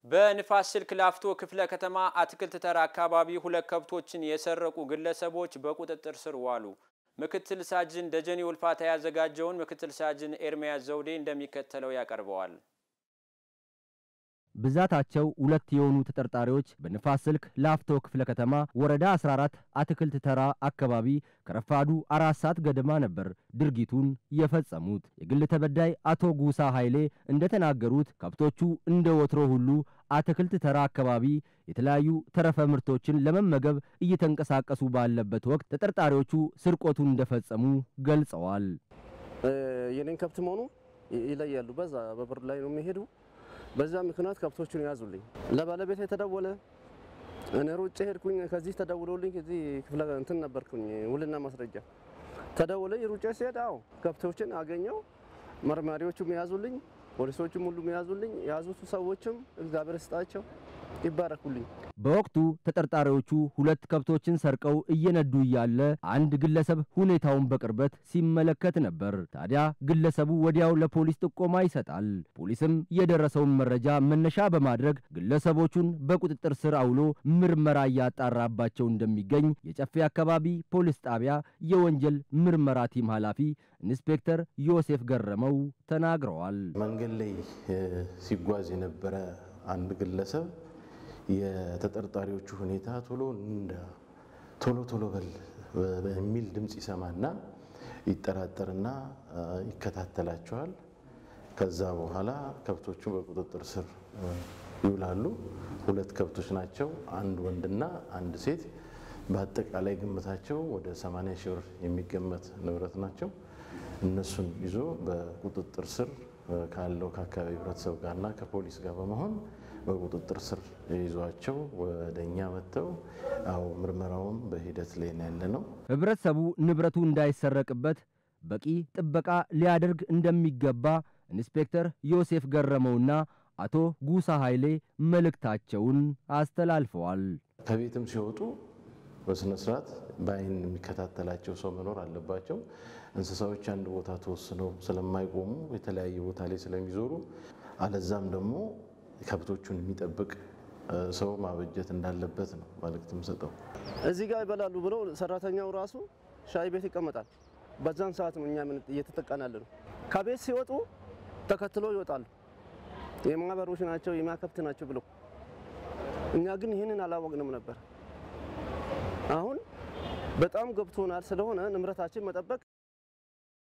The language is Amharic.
በንፋስ ስልክ ላፍቶ ክፍለ ከተማ አትክልት ተራ አካባቢ ሁለት ከብቶችን የሰረቁ ግለሰቦች በቁጥጥር ስር ዋሉ። ምክትል ሳጅን ደጀኔ ውልፋታ ያዘጋጀውን ምክትል ሳጅን ኤርሚያስ ዘውዴ እንደሚከተለው ያቀርበዋል። ብዛታቸው ሁለት የሆኑ ተጠርጣሪዎች በንፋስ ስልክ ላፍቶ ክፍለ ከተማ ወረዳ 14 አትክልት ተራ አካባቢ ከረፋዱ አራት ሰዓት ገደማ ነበር ድርጊቱን የፈጸሙት። የግል ተበዳይ አቶ ጉሳ ኃይሌ እንደተናገሩት ከብቶቹ እንደ ወትሮ ሁሉ አትክልት ተራ አካባቢ የተለያዩ ተረፈ ምርቶችን ለመመገብ እየተንቀሳቀሱ ባለበት ወቅት ተጠርጣሪዎቹ ስርቆቱን እንደፈጸሙ ገልጸዋል። የኔን ከብት መሆኑ ይለያሉ። በዛ በበር ላይ ነው የሚሄዱ በዛ ምክንያት ከብቶቹን ያዙልኝ። ለባለቤት የተደወለ እኔ ሩጬ ሄድኩኝ። ከዚህ ተደውሎልኝ እዚህ ክፍለ እንትን ነበርኩኝ ውልና ማስረጃ ተደውለኝ ሩጬ ሲሄድ አዎ ከብቶችን አገኘው። መርማሪዎቹም የያዙልኝ፣ ፖሊሶቹም ሁሉም የያዙልኝ። የያዙት ሰዎችም እግዚአብሔር ይስጣቸው ይባረኩልኝ። በወቅቱ ተጠርጣሪዎቹ ሁለት ከብቶችን ሰርቀው እየነዱ እያለ አንድ ግለሰብ ሁኔታውን በቅርበት ሲመለከት ነበር። ታዲያ ግለሰቡ ወዲያው ለፖሊስ ጥቆማ ይሰጣል። ፖሊስም የደረሰውን መረጃ መነሻ በማድረግ ግለሰቦቹን በቁጥጥር ስር አውሎ ምርመራ እያጣራባቸው እንደሚገኝ የጨፌ አካባቢ ፖሊስ ጣቢያ የወንጀል ምርመራ ቲም ኃላፊ ኢንስፔክተር ዮሴፍ ገረመው ተናግረዋል። መንገድ ላይ ሲጓዝ የነበረ አንድ ግለሰብ የተጠርጣሪዎቹ ሁኔታ ቶሎ እንደ ቶሎ ቶሎ በል በሚል ድምፅ ይሰማና ይጠራጠርና ይከታተላቸዋል። ከዛ በኋላ ከብቶቹ በቁጥጥር ስር ይውላሉ። ሁለት ከብቶች ናቸው፣ አንድ ወንድና አንድ ሴት። በአጠቃላይ ግምታቸው ወደ 80 ሺህ ብር የሚገመት ንብረት ናቸው። እነሱን ይዞ በቁጥጥር ስር ካለው ከአካባቢ ህብረተሰብ ጋርና ከፖሊስ ጋር በመሆን በቁጥጥር ስር ይዟቸው ወደ እኛ መጥተው አዎ ምርመራውም በሂደት ላይ ነው ያለ ነው። ህብረተሰቡ ንብረቱ እንዳይሰረቅበት በቂ ጥበቃ ሊያደርግ እንደሚገባ ኢንስፔክተር ዮሴፍ ገረመውና አቶ ጉሳ ኃይሌ መልእክታቸውን አስተላልፈዋል። ከቤትም ሲወጡ በስነ ስርዓት በአይን የሚከታተላቸው ሰው መኖር አለባቸው። እንስሳዎች አንድ ቦታ ተወስነው ስለማይቆሙ የተለያየ ቦታ ላይ ስለሚዞሩ አለዛም ደግሞ ከብቶቹን የሚጠብቅ ሰው ማበጀት እንዳለበት ነው መልእክት የምሰጠው። እዚህ ጋር ይበላሉ ብሎ ሰራተኛው ራሱ ሻይ ቤት ይቀመጣል። በዛን ሰዓት ነው እኛ እየተጠቃን ያለ ነው። ከቤት ሲወጡ ተከትሎ ይወጣሉ። የማህበሮች ናቸው የሚያከብት ናቸው ብለው እኛ ግን ይህንን አላወቅንም ነበር። አሁን በጣም ገብቶናል። ስለሆነ ንብረታችን መጠበቅ